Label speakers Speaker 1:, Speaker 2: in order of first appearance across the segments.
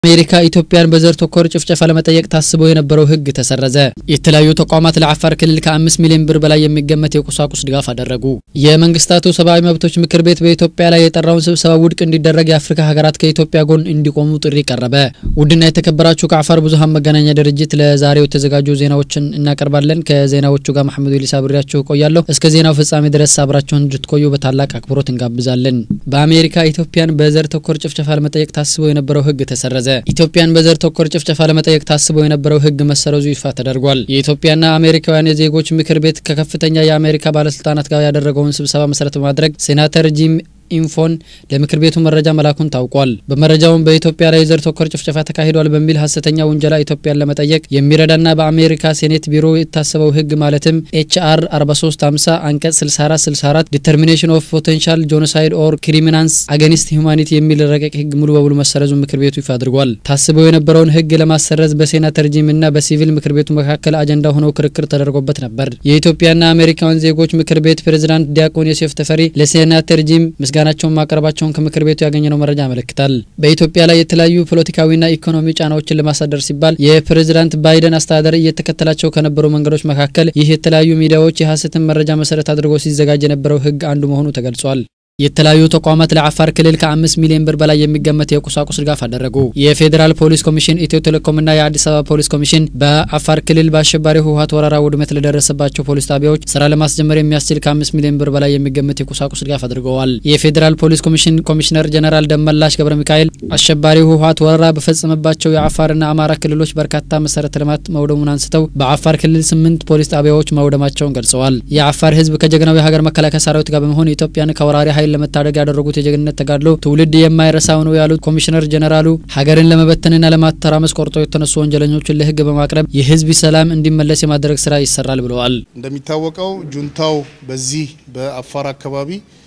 Speaker 1: አሜሪካ ኢትዮጵያን በዘር ተኮር ጭፍጨፋ ለመጠየቅ ታስቦ የነበረው ሕግ ተሰረዘ። የተለያዩ ተቋማት ለአፋር ክልል ከአምስት ሚሊዮን ብር በላይ የሚገመት የቁሳቁስ ድጋፍ አደረጉ። የመንግስታቱ ሰብአዊ መብቶች ምክር ቤት በኢትዮጵያ ላይ የጠራውን ስብሰባ ውድቅ እንዲደረግ የአፍሪካ ሀገራት ከኢትዮጵያ ጎን እንዲቆሙ ጥሪ ቀረበ። ውድና የተከበራችሁ ከአፋር ብዙሀን መገናኛ ድርጅት ለዛሬው የተዘጋጁ ዜናዎችን እናቀርባለን። ከዜናዎቹ ጋር መሐመዱ ሊሳ ብሬያችሁ ቆያለሁ። እስከ ዜናው ፍጻሜ ድረስ አብራችሁን እንድትቆዩ በታላቅ አክብሮት እንጋብዛለን። በአሜሪካ ኢትዮጵያን በዘር ተኮር ጭፍጨፋ ለመጠየቅ ታስቦ የነበረው ሕግ ተሰረዘ። ኢትዮጵያን በዘር ተኮር ጭፍጨፋ ለመጠየቅ ታስቦ የነበረው ህግ መሰረዙ ይፋ ተደርጓል። የኢትዮጵያና አሜሪካውያን የዜጎች ምክር ቤት ከከፍተኛ የአሜሪካ ባለስልጣናት ጋር ያደረገውን ስብሰባ መሰረት በማድረግ ሴናተር ጂም ኢንፎን ለምክር ቤቱ መረጃ መላኩን ታውቋል። በመረጃውም በኢትዮጵያ ላይ የዘር ተኮር ጭፍጨፋ ተካሂዷል በሚል ሀሰተኛ ውንጀላ ኢትዮጵያን ለመጠየቅ የሚረዳና በአሜሪካ ሴኔት ቢሮ የታሰበው ህግ ማለትም ኤችአር 4350 አንቀጽ 6464 ዲተርሚኔሽን ኦፍ ፖቴንሻል ጆኖሳይድ ኦር ክሪሚናንስ አገኒስት ሁማኒቲ የሚል ረቂቅ ህግ ሙሉ በሙሉ መሰረዙ ምክር ቤቱ ይፋ አድርጓል። ታስበው የነበረውን ህግ ለማሰረዝ በሴናተር ጂምና በሲቪል ምክር ቤቱ መካከል አጀንዳ ሆነው ክርክር ተደርጎበት ነበር። የኢትዮጵያና አሜሪካውያን ዜጎች ምክር ቤት ፕሬዝዳንት ዲያቆን ዮሴፍ ተፈሪ ለሴናተር ጂም ምስጋናቸውን ማቅረባቸውን ከምክር ቤቱ ያገኘነው መረጃ ያመለክታል። በኢትዮጵያ ላይ የተለያዩ ፖለቲካዊና ኢኮኖሚ ጫናዎችን ለማሳደር ሲባል የፕሬዝዳንት ባይደን አስተዳደር እየተከተላቸው ከነበሩ መንገዶች መካከል ይህ የተለያዩ ሚዲያዎች የሀሰትን መረጃ መሰረት አድርጎ ሲዘጋጅ የነበረው ህግ አንዱ መሆኑ ተገልጿል። የተለያዩ ተቋማት ለአፋር ክልል ከአምስት ሚሊዮን ብር በላይ የሚገመት የቁሳቁስ ድጋፍ አደረጉ። የፌዴራል ፖሊስ ኮሚሽን፣ ኢትዮ ቴሌኮምና የአዲስ አበባ ፖሊስ ኮሚሽን በአፋር ክልል በአሸባሪ ህወሀት ወረራ ውድመት ለደረሰባቸው ፖሊስ ጣቢያዎች ስራ ለማስጀመር የሚያስችል ከአምስት ሚሊዮን ብር በላይ የሚገመት የቁሳቁስ ድጋፍ አድርገዋል። የፌዴራል ፖሊስ ኮሚሽን ኮሚሽነር ጀነራል ደመላሽ ገብረ ሚካኤል አሸባሪ ህወሀት ወረራ በፈጸመባቸው የአፋርና አማራ ክልሎች በርካታ መሰረተ ልማት መውደሙን አንስተው በአፋር ክልል ስምንት ፖሊስ ጣቢያዎች መውደማቸውን ገልጸዋል። የአፋር ህዝብ ከጀግናው የሀገር መከላከያ ሰራዊት ጋር በመሆን ኢትዮጵያን ከወራሪ ኃይል ለመታደግ ያደረጉት የጀግንነት ተጋድሎ ትውልድ የማይረሳው ነው ያሉት ኮሚሽነር ጀነራሉ ሀገርን ለመበተንና ለማተራመስ ቆርጦ የተነሱ ወንጀለኞችን ለህግ በማቅረብ የህዝብ ሰላም እንዲመለስ የማድረግ ስራ ይሰራል ብለዋል።
Speaker 2: እንደሚታወቀው ጁንታው በዚህ በአፋር አካባቢ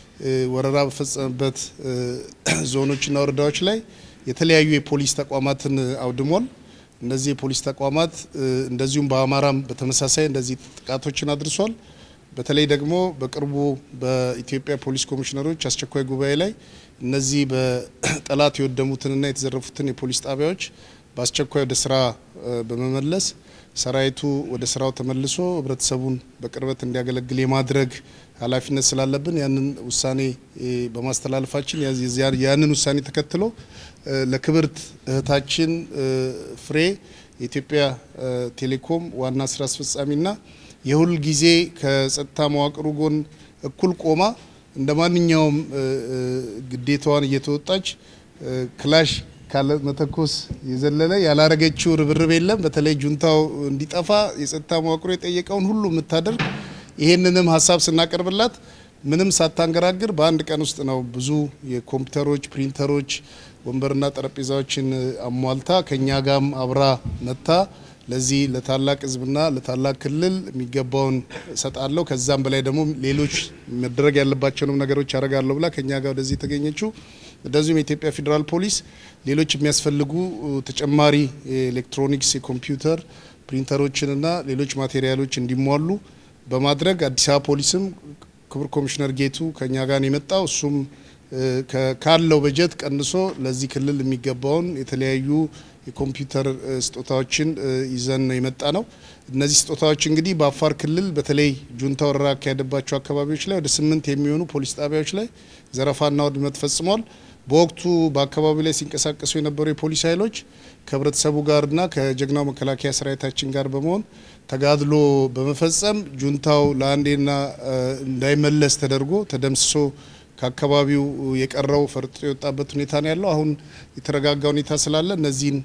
Speaker 2: ወረራ በፈጸመበት ዞኖችና ወረዳዎች ላይ የተለያዩ የፖሊስ ተቋማትን አውድሟል። እነዚህ የፖሊስ ተቋማት እንደዚሁም በአማራም በተመሳሳይ እንደዚህ ጥቃቶችን አድርሷል። በተለይ ደግሞ በቅርቡ በኢትዮጵያ ፖሊስ ኮሚሽነሮች አስቸኳይ ጉባኤ ላይ እነዚህ በጠላት የወደሙትንና የተዘረፉትን የፖሊስ ጣቢያዎች በአስቸኳይ ወደ ስራ በመመለስ ሰራዊቱ ወደ ስራው ተመልሶ ህብረተሰቡን በቅርበት እንዲያገለግል የማድረግ ኃላፊነት ስላለብን ያንን ውሳኔ በማስተላለፋችን ያንን ውሳኔ ተከትሎ ለክብርት እህታችን ፍሬ የኢትዮጵያ ቴሌኮም ዋና ስራ አስፈጻሚና የሁል ጊዜ ከጸጥታ መዋቅሩ ጎን እኩል ቆማ እንደ ማንኛውም ግዴታዋን እየተወጣች ክላሽ ካለ መተኮስ የዘለለ ያላረገችው ርብርብ የለም። በተለይ ጁንታው እንዲጠፋ የጸጥታ መዋቅሩ የጠየቀውን ሁሉ የምታደርግ ይሄንንም ሀሳብ ስናቀርብላት ምንም ሳታንገራግር በአንድ ቀን ውስጥ ነው ብዙ የኮምፒውተሮች፣ ፕሪንተሮች፣ ወንበርና ጠረጴዛዎችን አሟልታ ከኛ ጋም አብራ መታ ለዚህ ለታላቅ ህዝብና ለታላቅ ክልል የሚገባውን እሰጣለሁ ከዛም በላይ ደግሞ ሌሎች መደረግ ያለባቸውንም ነገሮች ያደርጋለሁ ብላ ከኛ ጋር ወደዚህ የተገኘችው እንደዚሁም የኢትዮጵያ ፌዴራል ፖሊስ ሌሎች የሚያስፈልጉ ተጨማሪ የኤሌክትሮኒክስ የኮምፒውተር ፕሪንተሮችንና ሌሎች ማቴሪያሎች እንዲሟሉ በማድረግ አዲስ አበባ ፖሊስም ክቡር ኮሚሽነር ጌቱ ከኛ ጋር የመጣው እሱም ካለው በጀት ቀንሶ ለዚህ ክልል የሚገባውን የተለያዩ የኮምፒውተር ስጦታዎችን ይዘን ነው የመጣ ነው። እነዚህ ስጦታዎች እንግዲህ በአፋር ክልል በተለይ ጁንታ ወረራ ያካሄደባቸው አካባቢዎች ላይ ወደ ስምንት የሚሆኑ ፖሊስ ጣቢያዎች ላይ ዘረፋና ውድመት ፈጽሟል። በወቅቱ በአካባቢው ላይ ሲንቀሳቀሱ የነበሩ የፖሊስ ኃይሎች ከህብረተሰቡ ጋርና ከጀግናው መከላከያ ሰራዊታችን ጋር በመሆን ተጋድሎ በመፈጸም ጁንታው ለአንዴና እንዳይመለስ ተደርጎ ተደምስሶ ከአካባቢው የቀረው ፈርጥጦ የወጣበት ሁኔታ ነው ያለው። አሁን የተረጋጋ ሁኔታ ስላለ እነዚህን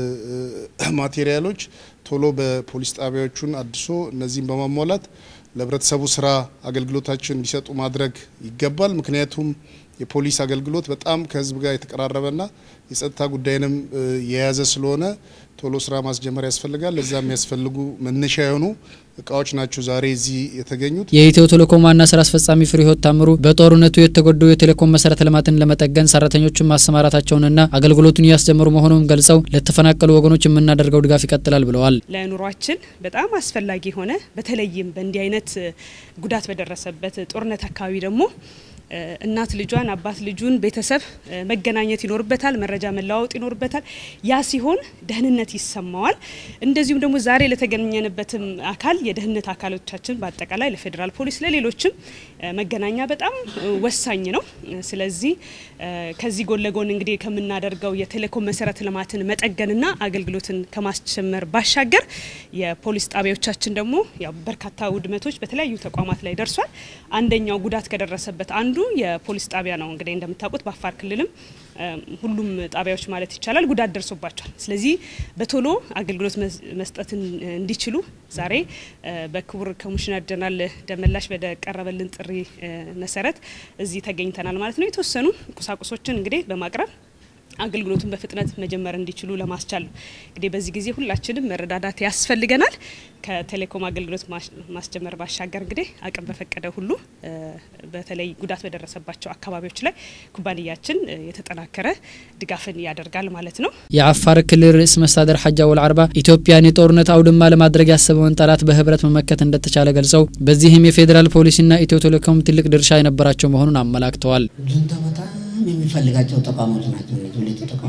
Speaker 2: ማቴሪያሎች ቶሎ በፖሊስ ጣቢያዎቹን አድሶ እነዚህን በማሟላት ለህብረተሰቡ ስራ አገልግሎታችን እንዲሰጡ ማድረግ ይገባል። ምክንያቱም የፖሊስ አገልግሎት በጣም ከህዝብ ጋር የተቀራረበና የጸጥታ ጉዳይንም የያዘ ስለሆነ ቶሎ ስራ ማስጀመር ያስፈልጋል። ለዛ የሚያስፈልጉ መነሻ የሆኑ እቃዎች ናቸው ዛሬ እዚህ የተገኙት።
Speaker 1: የኢትዮ ቴሌኮም ዋና ስራ አስፈጻሚ ፍሬህይወት ታምሩ በጦርነቱ የተጎዱ የቴሌኮም መሰረተ ልማትን ለመጠገን ሰራተኞችን ማሰማራታቸውንና አገልግሎቱን እያስጀመሩ መሆኑን ገልጸው ለተፈናቀሉ ወገኖች የምናደርገው ድጋፍ ይቀጥላል ብለዋል።
Speaker 3: ለኑሯችን በጣም አስፈላጊ የሆነ በተለይም በእንዲህ አይነት ጉዳት በደረሰበት ጦርነት አካባቢ ደግሞ እናት ልጇን፣ አባት ልጁን፣ ቤተሰብ መገናኘት ይኖርበታል፣ መረጃ መለዋወጥ ይኖርበታል። ያ ሲሆን ደህንነት ይሰማዋል። እንደዚሁም ደግሞ ዛሬ ለተገኘንበትም አካል የደህንነት አካሎቻችን በአጠቃላይ ለፌዴራል ፖሊስ፣ ለሌሎችም መገናኛ በጣም ወሳኝ ነው። ስለዚህ ከዚህ ጎን ለጎን እንግዲህ ከምናደርገው የቴሌኮም መሰረተ ልማትን መጠገንና አገልግሎትን ከማስጨመር ባሻገር የፖሊስ ጣቢያዎቻችን ደግሞ ያው በርካታ ውድመቶች በተለያዩ ተቋማት ላይ ደርሷል። አንደኛው ጉዳት ከደረሰበት አንዱ የፖሊስ ጣቢያ ነው። እንግዲህ እንደምታውቁት በአፋር ክልልም ሁሉም ጣቢያዎች ማለት ይቻላል ጉዳት ደርሶባቸዋል። ስለዚህ በቶሎ አገልግሎት መስጠትን እንዲችሉ ዛሬ በክቡር ኮሚሽነር ጀነራል ደመላሽ በቀረበልን ጥሪ መሰረት እዚህ ተገኝተናል ማለት ነው። የተወሰኑ ቁሳቁሶችን እንግዲህ በማቅረብ አገልግሎቱን በፍጥነት መጀመር እንዲችሉ ለማስቻል ነው። እንግዲህ በዚህ ጊዜ ሁላችንም መረዳዳት ያስፈልገናል። ከቴሌኮም አገልግሎት ማስጀመር ባሻገር እንግዲህ አቅም በፈቀደ ሁሉ በተለይ ጉዳት በደረሰባቸው አካባቢዎች ላይ ኩባንያችን የተጠናከረ ድጋፍን ያደርጋል ማለት ነው።
Speaker 1: የአፋር ክልል ርዕሰ መስተዳድር ሐጂ አወል አርባ ኢትዮጵያን የጦርነት አውድማ ለማድረግ ያሰበውን ጠላት በህብረት መመከት እንደተቻለ ገልጸው በዚህም የፌዴራል ፖሊስና ኢትዮ ቴሌኮም ትልቅ ድርሻ የነበራቸው መሆኑን አመላክተዋል።
Speaker 4: ጁንታ በጣም የሚፈልጋቸው ተቋሞች ናቸው። እነዚህ ሁለቱ ተቋም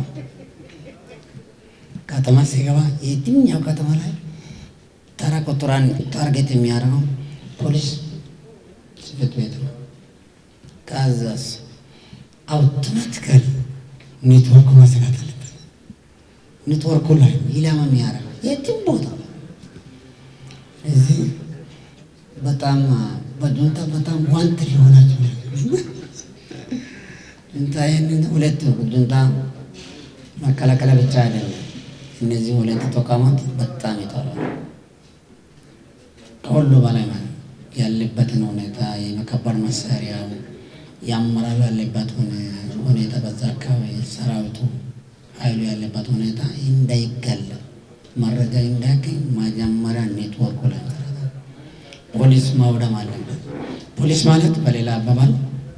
Speaker 4: ከተማ ሲገባ የትኛው ከተማ ላይ ተራ ቁጥራን ታርጌት የሚያደርገው ፖሊስ ጽሕፈት ቤት ነው። ከዛስ አውቶማቲካሊ ኔትወርኩ መዘጋት አለበት። ኔትወርኩ ላይ ኢላማ የሚያደርገው የትም ቦታ እዚህ በጣም በጁንታ በጣም ዋንት ሊሆናቸው ጁንታ ይህንን ሁለት ጁንታ መከላከያ ብቻ አይደለም። እነዚህ ሁለት ተቋማት በጣም ይጠራሉ። ከሁሉ በላይ ማለት ያለበትን ሁኔታ የመከበር መሳሪያው የአመራሩ ያለበት ሁኔታ በዛ አካባቢ ሰራዊቱ ኃይሉ ያለበት ሁኔታ እንዳይገለጥ መረጃ እንዳያገኝ መጀመሪያ ኔትወርኩ ላይ ፖሊስ ማውደም አለበት። ፖሊስ ማለት በሌላ አባባል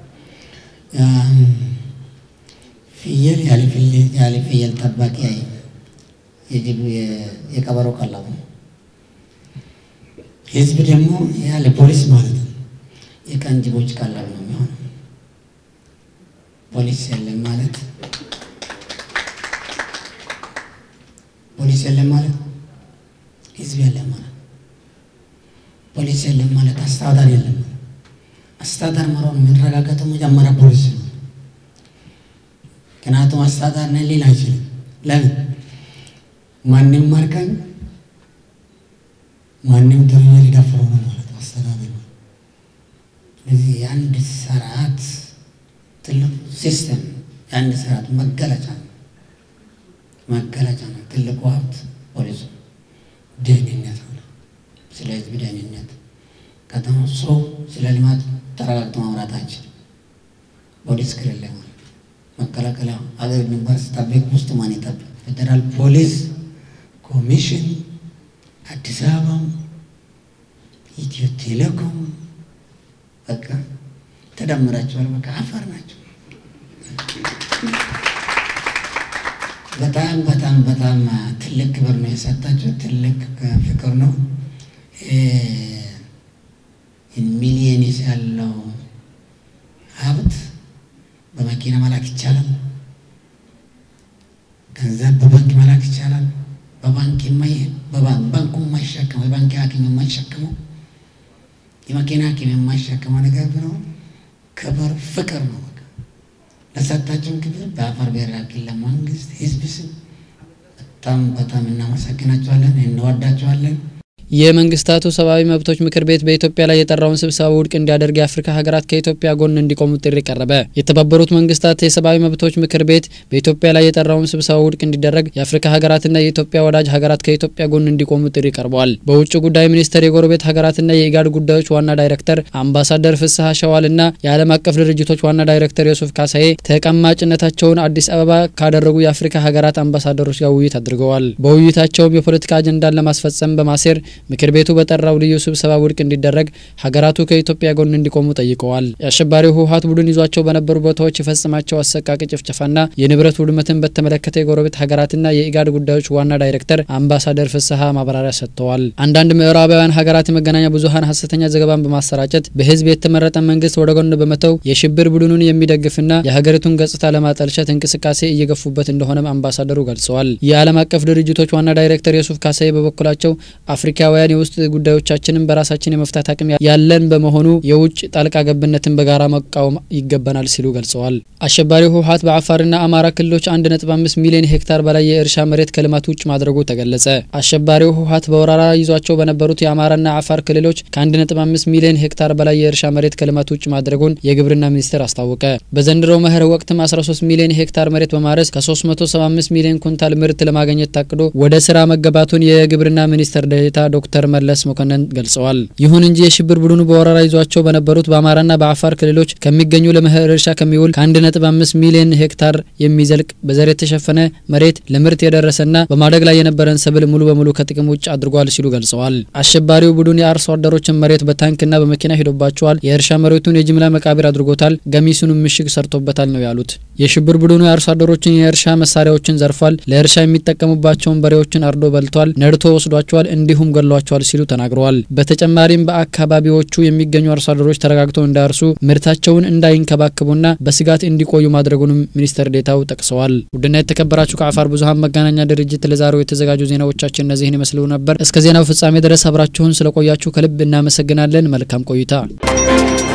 Speaker 4: ፍየል ያለ ፍየል ጠባቂ የጅብ የቀበሮ ቀለቡ ህዝብ ደግሞ ያለ ፖሊስ ማለት ነው የቀን ጅቦች ቀለብ ነው የሚሆነው። ፖሊስ የለም ማለት ፖሊስ የለም ማለት ህዝብ የለም ማለት ፖሊስ የለም ማለት አስተዳደር የለም ማለት አስተዳደር መሆኑ የሚረጋገጠው መጀመሪያ ፖሊስ ነው። ምክንያቱም አስተዳደር ነን ሊል አይችልም። ለምን ማንም ማርከኝ ማንም ተብዬ ሊደፍረው ነው ማለት አስተዳደር ነው። ስለዚህ የአንድ ስርዓት ትልቅ ሲስተም የአንድ ስርዓት መገለጫ ነው መገለጫ ነው። ትልቁ ሀብት ፖሊሱ ደህንነት ነው። ስለ ህዝብ ደህንነት ከተማ ሰው ስለ ልማት ተረጋግቶ ማውራት አይችልም። ፖሊስ ከሌለ ማለት መከላከያ አገር ድንበር ስጠብቅ ውስጥ ማን ይጠብቅ? ፌዴራል ፖሊስ ኮሚሽን፣ አዲስ አበባ፣ ኢትዮ ቴሌኮም በቃ ተደምራቸዋል። በቃ አፋር ናቸው። በጣም በጣም በጣም ትልቅ ክብር ነው የሰጣቸው። ትልቅ ፍቅር ነው። ሚሊየንስ ያለው ሀብት በመኪና መላክ ይቻላል። ገንዘብ በባንክ መላክ ይቻላል። በባንክ ባንኩ የማይሸከመው የባንክ ሐኪም የማይሸከመው የመኪና ሐኪም የማይሸከመው ነገር ቢኖር ክብር ፍቅር ነው። በቃ ለሰጣቸውን ክብር በአፋር ብሔራዊ ክልላዊ መንግስት ህዝብ ስም በጣም በጣም እናመሰግናቸዋለን፣ እንወዳቸዋለን።
Speaker 1: የመንግስታቱ ሰብአዊ መብቶች ምክር ቤት በኢትዮጵያ ላይ የጠራውን ስብሰባ ውድቅ እንዲያደርግ የአፍሪካ ሀገራት ከኢትዮጵያ ጎን እንዲቆሙ ጥሪ ቀረበ። የተባበሩት መንግስታት የሰብአዊ መብቶች ምክር ቤት በኢትዮጵያ ላይ የጠራውን ስብሰባ ውድቅ እንዲደረግ የአፍሪካ ሀገራትና የኢትዮጵያ ወዳጅ ሀገራት ከኢትዮጵያ ጎን እንዲቆሙ ጥሪ ቀርበዋል። በውጭ ጉዳይ ሚኒስቴር የጎረቤት ሀገራትና የኢጋድ ጉዳዮች ዋና ዳይሬክተር አምባሳደር ፍስሐ ሸዋልና የዓለም አቀፍ ድርጅቶች ዋና ዳይሬክተር ዮሱፍ ካሳዬ ተቀማጭነታቸውን አዲስ አበባ ካደረጉ የአፍሪካ ሀገራት አምባሳደሮች ጋር ውይይት አድርገዋል። በውይይታቸውም የፖለቲካ አጀንዳን ለማስፈጸም በማሴር ምክር ቤቱ በጠራው ልዩ ስብሰባ ውድቅ እንዲደረግ ሀገራቱ ከኢትዮጵያ ጎን እንዲቆሙ ጠይቀዋል። የአሸባሪው ህወሀት ቡድን ይዟቸው በነበሩ ቦታዎች የፈጸማቸው አሰቃቂ ጭፍጨፋና የንብረት ውድመትን በተመለከተ የጎረቤት ሀገራትና የኢጋድ ጉዳዮች ዋና ዳይሬክተር አምባሳደር ፍስሀ ማብራሪያ ሰጥተዋል። አንዳንድ ምዕራባውያን ሀገራት የመገናኛ ብዙሀን ሀሰተኛ ዘገባን በማሰራጨት በህዝብ የተመረጠ መንግስት ወደ ጎን በመተው የሽብር ቡድኑን የሚደግፍና የሀገሪቱን ገጽታ ለማጠልሸት እንቅስቃሴ እየገፉበት እንደሆነም አምባሳደሩ ገልጸዋል። የዓለም አቀፍ ድርጅቶች ዋና ዳይሬክተር የሱፍ ካሳይ በበኩላቸው አፍሪካውያን የውስጥ ጉዳዮቻችንን በራሳችን የመፍታት አቅም ያለን በመሆኑ የውጭ ጣልቃ ገብነትን በጋራ መቃወም ይገባናል ሲሉ ገልጸዋል። አሸባሪው ህወሀት በአፋርና አማራ ክልሎች 1.5 ሚሊዮን ሄክታር በላይ የእርሻ መሬት ከልማት ውጭ ማድረጉ ተገለጸ። አሸባሪው ህወሀት በወረራ ይዟቸው በነበሩት የአማራና አፋር ክልሎች ከ1.5 ሚሊዮን ሄክታር በላይ የእርሻ መሬት ከልማት ውጭ ማድረጉን የግብርና ሚኒስቴር አስታወቀ። በዘንድሮው መኸር ወቅትም 13 ሚሊዮን ሄክታር መሬት በማረስ ከ375 ሚሊዮን ኩንታል ምርት ለማግኘት ታቅዶ ወደ ስራ መገባቱን የግብርና ሚኒስትር ዴኤታ ዶክተር መለስ መኮንን ገልጸዋል። ይሁን እንጂ የሽብር ቡድኑ በወረራ ይዟቸው በነበሩት በአማራና በአፋር ክልሎች ከሚገኙ ለመኸር እርሻ ከሚውል ከ1.5 ሚሊዮን ሄክታር የሚዘልቅ በዘር የተሸፈነ መሬት ለምርት የደረሰና በማደግ ላይ የነበረን ሰብል ሙሉ በሙሉ ከጥቅም ውጭ አድርጓል ሲሉ ገልጸዋል። አሸባሪው ቡድን የአርሶ አደሮችን መሬት በታንክና በመኪና ሂዶባቸዋል። የእርሻ መሬቱን የጅምላ መቃብር አድርጎታል። ገሚሱንም ምሽግ ሰርቶበታል ነው ያሉት። የሽብር ቡድኑ የአርሶ አደሮችን የእርሻ መሳሪያዎችን ዘርፏል። ለእርሻ የሚጠቀሙባቸውን በሬዎችን አርዶ በልቷል፣ ነድቶ ወስዷቸዋል፣ እንዲሁም ገሏቸዋል ሲሉ ተናግረዋል። በተጨማሪም በአካባቢዎቹ የሚገኙ አርሶ አደሮች ተረጋግተው እንዳያርሱ ምርታቸውን እንዳይንከባከቡና በስጋት እንዲቆዩ ማድረጉንም ሚኒስትር ዴታው ጠቅሰዋል። ውድና የተከበራችሁ ከአፋር ብዙኃን መገናኛ ድርጅት ለዛሬው የተዘጋጁ ዜናዎቻችን እነዚህን ይመስሉ ነበር። እስከ ዜናው ፍጻሜ ድረስ አብራችሁን ስለቆያችሁ ከልብ እናመሰግናለን። መልካም ቆይታ